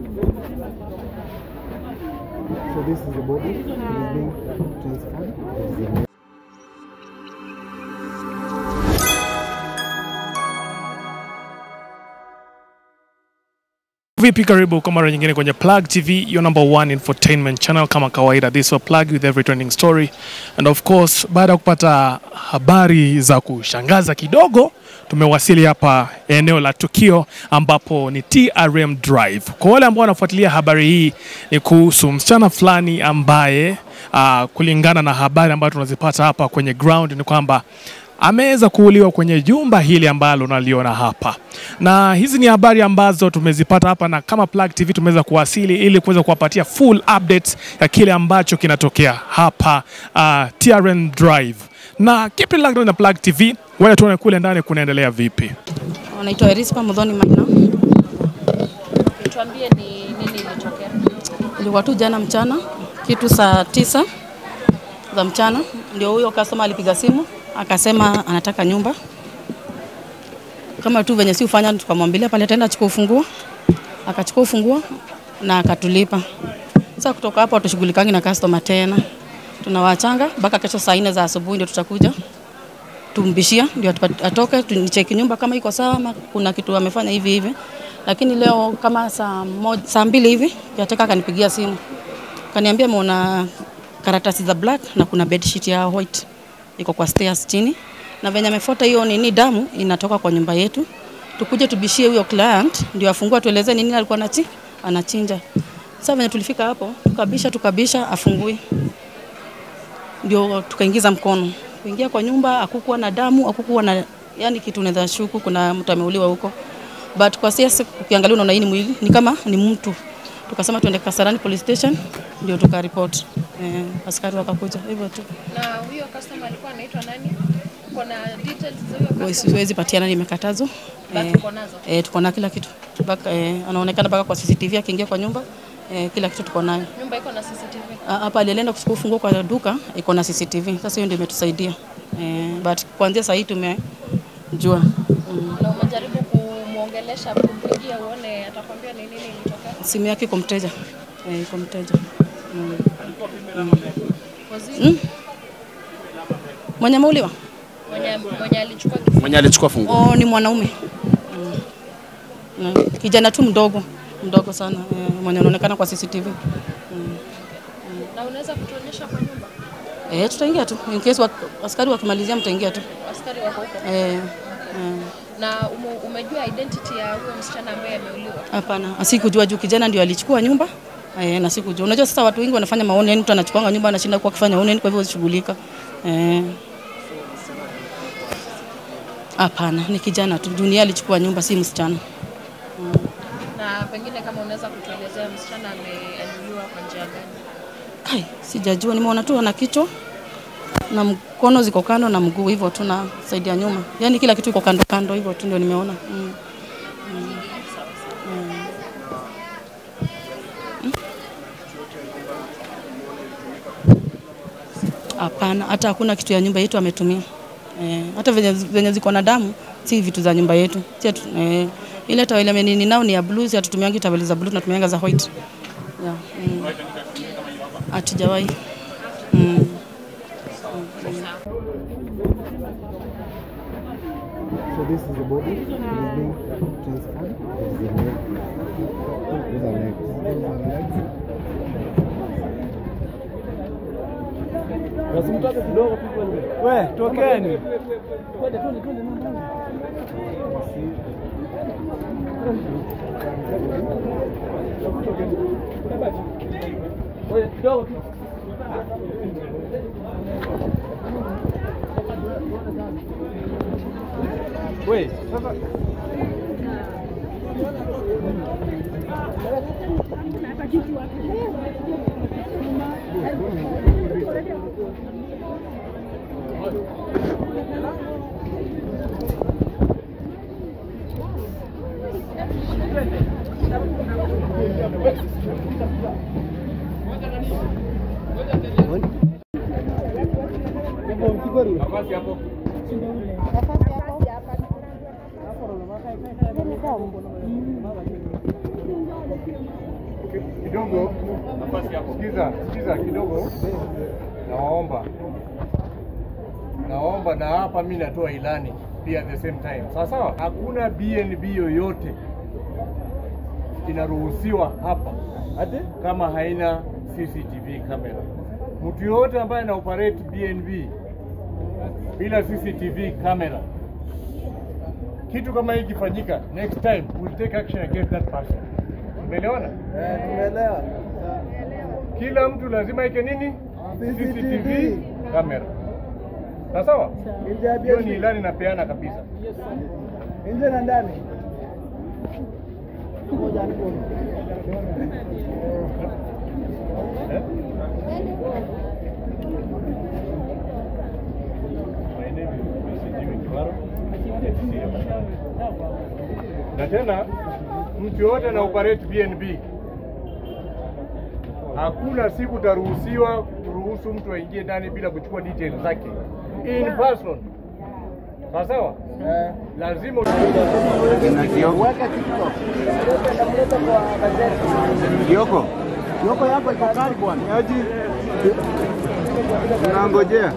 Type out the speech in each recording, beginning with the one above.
So this is the body. It is being transferred. It is a Vipi, karibu kwa mara nyingine kwenye Plug TV, your number one infotainment channel. Kama kawaida, this is Plug with every trending story and of course, baada ya kupata habari za kushangaza kidogo, tumewasili hapa eneo la tukio ambapo ni TRM Drive. Kwa wale ambao wanafuatilia habari hii, ni kuhusu msichana fulani ambaye uh, kulingana na habari ambazo tunazipata hapa kwenye ground ni kwamba ameweza kuuliwa kwenye jumba hili ambalo unaliona hapa, na hizi ni habari ambazo tumezipata hapa, na kama Plug TV tumeweza kuwasili ili kuweza kuwapatia full updates ya kile ambacho kinatokea hapa uh, TRN Drive. Na kipi Plug na Plug TV, wewe tuone kule ndani kunaendelea vipi. Wanaitwa Erispa Mudhoni Maina. Tuambie ni nini ilitokea. Ilikuwa tu jana mchana kitu saa tisa za mchana, ndio huyo customer alipiga simu akasema anataka nyumba kama tu venye si ufanya, tukamwambilia pale ataenda achukua ufunguo, akachukua ufunguo na akatulipa. Sasa kutoka hapo hatushughulikangi na customer tena, tunawachanga mpaka kesho saa nne za asubuhi ndio tutakuja tumbishia ndio atupa- atoke tunicheki nyumba kama iko sawa, ama kuna kitu amefanya hivi hivi. Lakini leo kama saa moja, saa mbili hivi yataka akanipigia simu kaniambia ameona karatasi za black na kuna bedsheet ya white iko kwa stairs chini, na venye amefuata hiyo nini damu inatoka kwa nyumba yetu, tukuje tubishie huyo client ndio afungue tueleze nini alikuwa anachi anachinja. Sasa venye tulifika hapo tukabisha tukabisha, afungui ndio tukaingiza mkono kuingia kwa nyumba, hakukuwa na damu, hakukuwa na yani kitu unaweza shuku kuna mtu ameuliwa huko, but kwa sasa ukiangalia unaona hii ni mwili ni kama ni mtu. Tukasema tuende Kasarani police station, ndio tukaripoti eh, askari wakakuja hivyo tu. Na huyo customer alikuwa anaitwa nani? Uko na details za huyo Huwezi- customer? Siwezi patiana, nimekatazwa But eh, uko nazo? eh, tuko na kila kitu mpaka eh, anaonekana mpaka kwa CCTV akiingia kwa nyumba eh, kila kitu tuko nayo. Nyumba iko na CCTV. Ah, hapa alienda kuchukua ufunguo kwa duka iko na CCTV. Sasa hiyo ndio imetusaidia eh, but kuanzia saa hii tumejua mm. Na umejaribu kumwongelesha kumpigia uone atakwambia ni nini ilitokea. simu yake iko mteja eh, iko mteja mm. Wazi mwenye ameuliwa mwenye mwenye alichukua kifungu. mwenye alichukua funguo. oh, ni mwanaume mm. Mm. kijana tu mdogo mdogo sana eh, mwenye anaonekana kwa CCTV Na unaweza kutuonyesha kwa nyumba? eh, tutaingia tu in case wa, askari wakimalizia mtaingia tu Askari wako huko. eh, eh. Na ume, umejua identity ya huyo msichana ambaye ameuliwa? Hapana, asikujua juu kijana ndio alichukua nyumba eh, na sikujua. Unajua sasa watu wengi wanafanya maoni, yani mtu anachukuanga nyumba anashinda kwa kufanya maoni, kwa hivyo usishughulika. Eh. Hapana, ni kijana tu. Dunia alichukua nyumba, si msichana. Na pengine kama unaweza kutuelezea msichana ameuliwa kwa njia gani? Ai, sijajua, nimeona tu ana kichwa na mkono ziko kando na mguu hivyo tu na saidi ya nyuma, yaani kila kitu iko kando kando hivyo tu ndio nimeona mm. Hapana, hata hakuna kitu ya nyumba yetu ametumia. Eh, hata venye, venye ziko na damu si vitu za nyumba yetu. Si atu, eh, ile taweli amenini nao ni ya blue, si hatutumiangi taweli za blue, tunatumianga za white. Yeah, mm. Hatujawahi. Mm. So this is the body. It is being transferred. It is a leg. Those are legs. Those are legs. We, tokeni. We, sasa kidogo, sikiza, sikiza kidogo, nawaomba, nawaomba, na hapa mi natoa ilani pia at the same time, sawa sawa. Hakuna BNB yoyote inaruhusiwa hapa kama haina CCTV camera. Mtu yoyote ambaye ana operate BNB bila CCTV camera, kitu kama hii ikifanyika, next time we'll take action against that person. Umeelewana? Eh, tumeelewa. Kila mtu lazima ike nini? CCTV camera. Sawa sawa? Nje ya Hiyo ni biashara. ilani napeana kabisa. Nje na ndani. Eh? My name is Mr. Kiwaro. Na tena mtu yoyote na operate BNB hakuna siku utaruhusiwa kuruhusu mtu aingie ndani bila kuchukua details zake in person. Sawa sawa? Eh. Lazima Weka TikTok. Kioko, Yoko yako iko kali bwana. yaji unangojea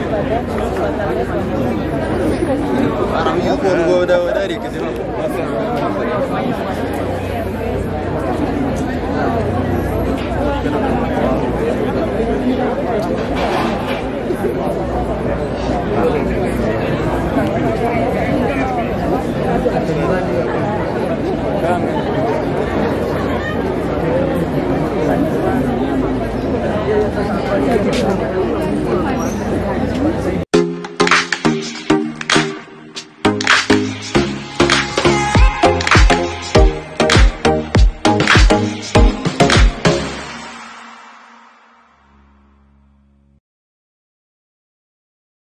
Barang yuko udah udah dari ke